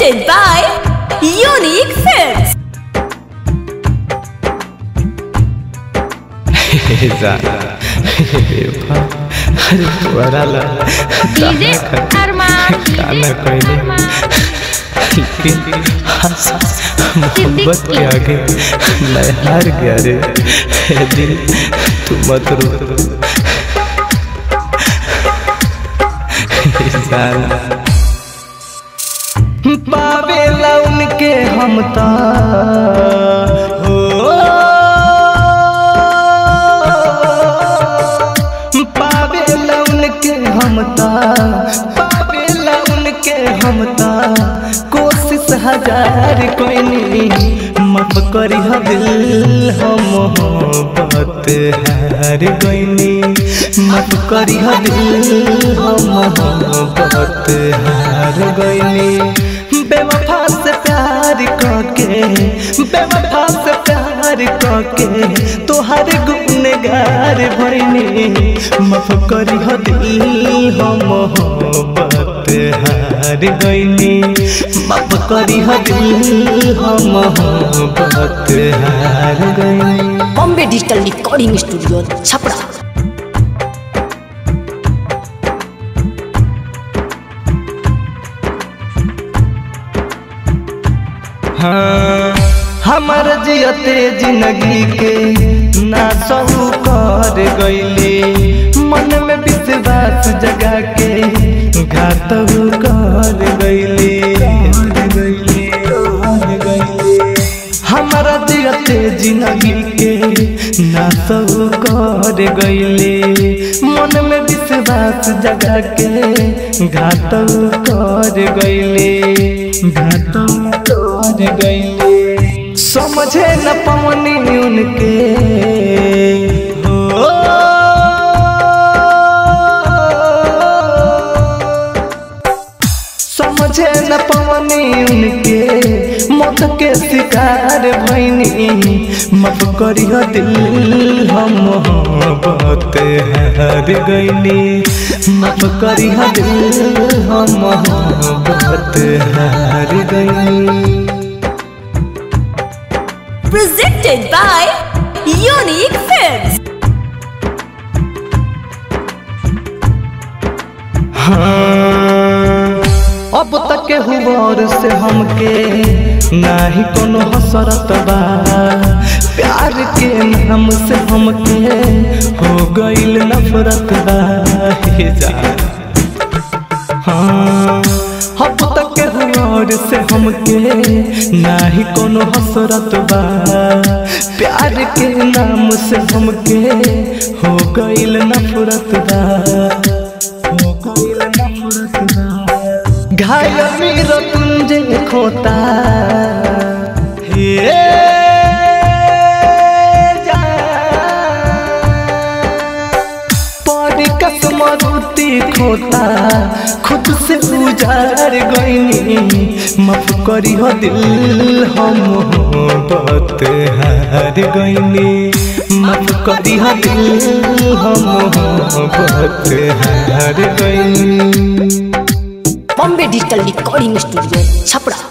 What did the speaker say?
Presented by Unique Films. अरे वराला DJ अरमान काला कोयले लेकिन मोहब्बत के आगे मैं हार गया रे ए दिल तू मत रो पावेला उनके हम ता हो पावेला उनके हम ता पावेला उनके हम ता कोशिश हजार कोई नहीं माफ करी हा दिल हम मोहब्बत हार गईनी माफ करी हा दिल हम मोहब्बत हार गईनी बेवफा से प्यार करके बेवफा से प्यार करके तोहार गुनगार भइनी माफ करी हो दिल हम मोहब्बत हार गईनी माफ करी हो दिल हम मोहब्बत हार गईनी Bombay digital recording studio Chhapra हाँ, हमर जियते जिंदगी के ना सहू कर गईले मन में विश्वास जगा के घात कर गईले हमारा जियते जिंदगी के ना सहू कर गईले मन में विश्वास जगा के घात कर गईले घात कर गईले समझे न पवनी उनके हो समझे न पवनी उनके मौत के शिकार भैनी माफ करी हो दिल हम मोहब्बत हार गईनी माफ करी हो दिल हम मोहब्बत हार गईनी Presented by Unique Films. हाँ, अब तक हुआर से हमके नाही कोनो हसरत बा प्यार के नाम से हमके हो गईल नफरत बा हे जा हाँ, अब तक हुआर से हमके नाही कोनो हसरत बा प्यार के नाम से हमके हो गईल नफरत बा हो गईल नफरत बा घायल मेरो तुंजे खोता हे परी कसमरुती खोता खुद से उजार गईनी माफ करी हो दिल हम मोहब्बत हार गईनी माफ करी हो दिल हम मोहब्बत हार गईनी Bombay digital recording studio Chhapra